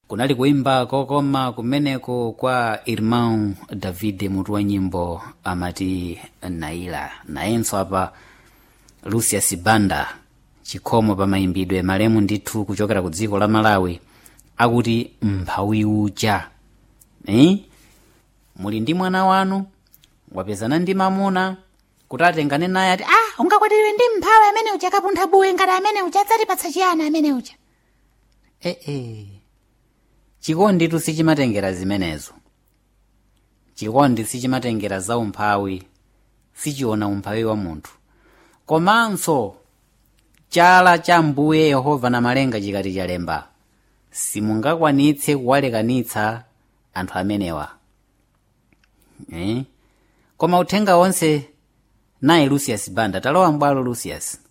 kunali kuimba kokoma kumeneko kwa irmão david mutu wa nyimbo amati naila nayenso apa lucius banda chikhomo pa mayimbidwe malemu ndithu kuchokera ku dziko la malawi akuti mphawi uja eh? muli ndi mwana wanu wapezana ndi mamuna kuti atengane naye ati ah ungakwatiwe ndi mphawi amene uja kapuntha buwe ngati amene uja adzatipatsa chiyani amene uja ee eh, eh. chikonditu sichimatengera zimenezo chikondi sichimatengera za umphawi sichiona umphawi wa munthu komanso chala cha mbuye yehova na malenga chikati chalemba simungakwanitse kuwalekanitsa anthu amenewa eh? koma uthenga wonse naye lucius banda talowa mbwalo lucius